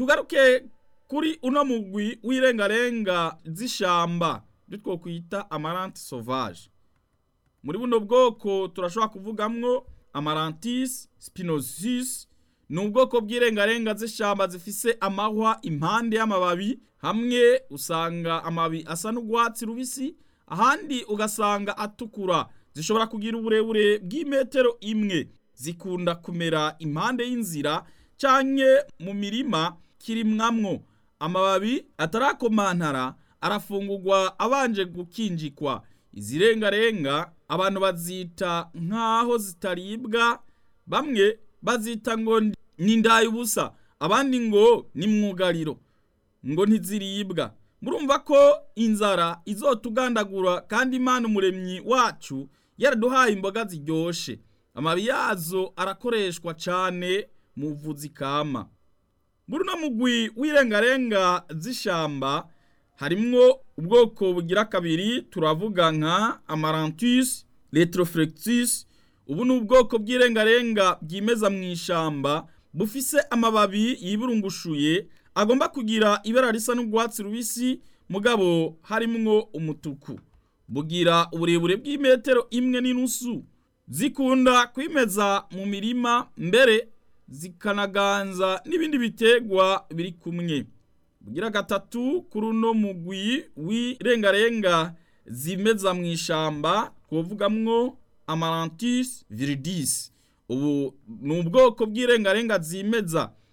tugaruke kuri uno mugwi w'irengarenga z'ishamba ibyo twokwita amaranti sauvage muri buno bwoko turashobora kuvugamwo amarantis spinosus ni ubwoko bw'irengarenga z'ishamba zifise amahwa impande y'amababi hamwe usanga amababi asa n'urwatsi rubisi ahandi ugasanga atukura zishobora kugira uburebure bw'imetero imwe zikunda kumera impande y'inzira canke mu mirima kirimwamwo amababi atarakomantara arafungurwa abanje gukinjikwa izi rengarenga abantu bazita nk'aho zitaribwa bamwe bazita ngo ni ubusa abandi ngo ni mwugariro ngo ntiziribwa murumva ko inzara izotugandagura kandi imana umuremyi wacu yaraduhaye imboga ziryoshe amababi yazo arakoreshwa cane mu buvuzi kama muri uno mugwi w'irengarenga z'ishamba harimwo ubwoko bugira kabiri turavuga nka amarantus retroflectus ubu ni ubwoko bw'irengarenga bwimeza mu ishamba bufise amababi yiburungushuye agomba kugira ibara risa n'urwatsi rubisi mugabo harimwo umutuku bugira uburebure bw'imetero imwe n'inusu zikunda kwimeza mu mirima mbere zikanaganza n'ibindi bitegwa biri kumwe bugira gatatu kuri uno mugwi w'irengarenga zimeza mu ishamba twovugamwo amarantis viridis ubu ni ubwoko bw'irengarenga zimeza